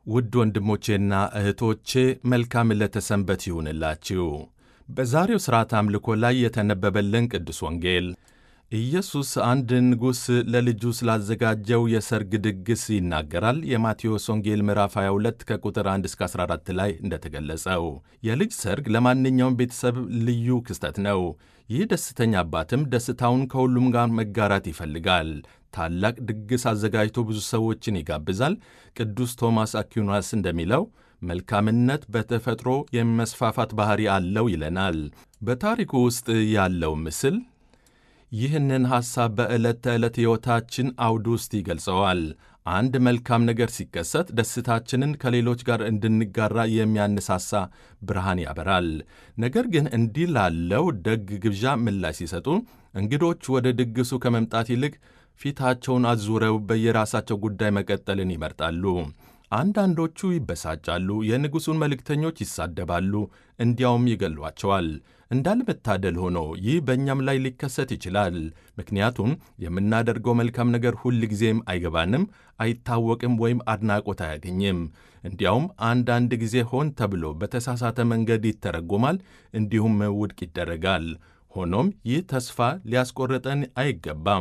ውድ ወንድሞቼና እህቶቼ መልካም ዕለተ ሰንበት ይሁንላችሁ። በዛሬው ሥርዓት አምልኮ ላይ የተነበበልን ቅዱስ ወንጌል ኢየሱስ አንድ ንጉሥ ለልጁ ስላዘጋጀው የሰርግ ድግስ ይናገራል። የማቴዎስ ወንጌል ምዕራፍ 22 ከቁጥር 1 እስከ 14 ላይ እንደተገለጸው የልጅ ሰርግ ለማንኛውም ቤተሰብ ልዩ ክስተት ነው። ይህ ደስተኛ አባትም ደስታውን ከሁሉም ጋር መጋራት ይፈልጋል። ታላቅ ድግስ አዘጋጅቶ ብዙ ሰዎችን ይጋብዛል። ቅዱስ ቶማስ አኪናስ እንደሚለው መልካምነት በተፈጥሮ የመስፋፋት ባሕሪ አለው ይለናል። በታሪኩ ውስጥ ያለው ምስል ይህንን ሐሳብ በዕለት ተዕለት ሕይወታችን አውድ ውስጥ ይገልጸዋል። አንድ መልካም ነገር ሲከሰት ደስታችንን ከሌሎች ጋር እንድንጋራ የሚያነሳሳ ብርሃን ያበራል። ነገር ግን እንዲህ ላለው ደግ ግብዣ ምላሽ ሲሰጡ እንግዶች ወደ ድግሱ ከመምጣት ይልቅ ፊታቸውን አዙረው በየራሳቸው ጉዳይ መቀጠልን ይመርጣሉ። አንዳንዶቹ ይበሳጫሉ፣ የንጉሡን መልእክተኞች ይሳደባሉ፣ እንዲያውም ይገሏቸዋል። እንዳለመታደል ሆኖ ይህ በእኛም ላይ ሊከሰት ይችላል። ምክንያቱም የምናደርገው መልካም ነገር ሁል ጊዜም አይገባንም፣ አይታወቅም፣ ወይም አድናቆት አያገኝም። እንዲያውም አንዳንድ ጊዜ ሆን ተብሎ በተሳሳተ መንገድ ይተረጎማል፣ እንዲሁም ውድቅ ይደረጋል። ሆኖም ይህ ተስፋ ሊያስቆርጠን አይገባም።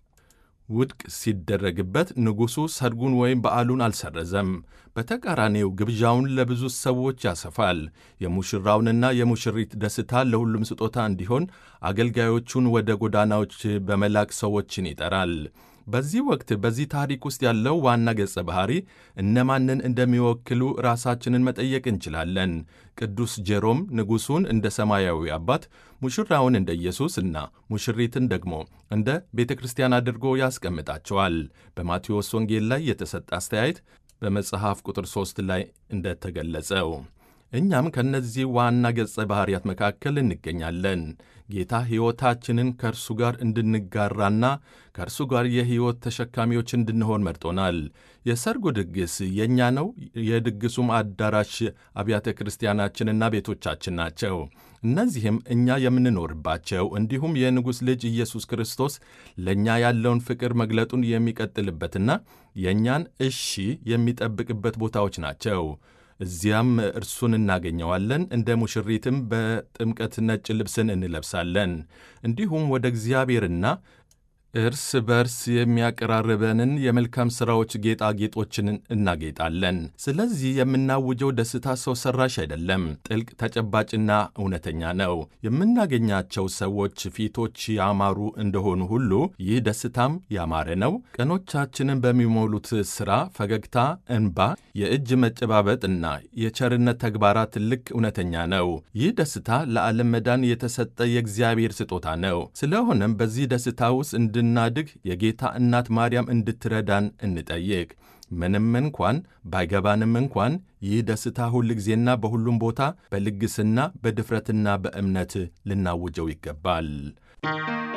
ውድቅ ሲደረግበት ንጉሡ ሰርጉን ወይም በዓሉን አልሰረዘም። በተቃራኒው ግብዣውን ለብዙ ሰዎች ያሰፋል። የሙሽራውንና የሙሽሪት ደስታ ለሁሉም ስጦታ እንዲሆን አገልጋዮቹን ወደ ጎዳናዎች በመላክ ሰዎችን ይጠራል። በዚህ ወቅት በዚህ ታሪክ ውስጥ ያለው ዋና ገጸ ባህሪ እነማንን እንደሚወክሉ ራሳችንን መጠየቅ እንችላለን። ቅዱስ ጄሮም ንጉሡን እንደ ሰማያዊ አባት፣ ሙሽራውን እንደ ኢየሱስ እና ሙሽሪትን ደግሞ እንደ ቤተ ክርስቲያን አድርጎ ያስቀምጣቸዋል። በማቴዎስ ወንጌል ላይ የተሰጠ አስተያየት በመጽሐፍ ቁጥር 3 ላይ እንደተገለጸው እኛም ከእነዚህ ዋና ገጸ ባሕርያት መካከል እንገኛለን። ጌታ ሕይወታችንን ከእርሱ ጋር እንድንጋራና ከእርሱ ጋር የሕይወት ተሸካሚዎች እንድንሆን መርጦናል። የሰርጉ ድግስ የእኛ ነው። የድግሱም አዳራሽ አብያተ ክርስቲያናችንና ቤቶቻችን ናቸው። እነዚህም እኛ የምንኖርባቸው እንዲሁም የንጉሥ ልጅ ኢየሱስ ክርስቶስ ለእኛ ያለውን ፍቅር መግለጡን የሚቀጥልበትና የእኛን እሺ የሚጠብቅበት ቦታዎች ናቸው። እዚያም እርሱን እናገኘዋለን። እንደ ሙሽሪትም በጥምቀት ነጭ ልብስን እንለብሳለን። እንዲሁም ወደ እግዚአብሔርና እርስ በርስ የሚያቀራርበንን የመልካም ሥራዎች ጌጣጌጦችን እናጌጣለን። ስለዚህ የምናውጀው ደስታ ሰው ሠራሽ አይደለም፣ ጥልቅ ተጨባጭና እውነተኛ ነው። የምናገኛቸው ሰዎች ፊቶች ያማሩ እንደሆኑ ሁሉ ይህ ደስታም ያማረ ነው። ቀኖቻችንን በሚሞሉት ሥራ፣ ፈገግታ፣ እንባ፣ የእጅ መጨባበጥ እና የቸርነት ተግባራት ልክ እውነተኛ ነው። ይህ ደስታ ለዓለም መዳን የተሰጠ የእግዚአብሔር ስጦታ ነው። ስለሆነም በዚህ ደስታ ውስጥ እንድናድግ የጌታ እናት ማርያም እንድትረዳን እንጠይቅ። ምንም እንኳን ባይገባንም እንኳን ይህ ደስታ ሁል ጊዜና በሁሉም ቦታ በልግስና በድፍረትና በእምነት ልናውጀው ይገባል።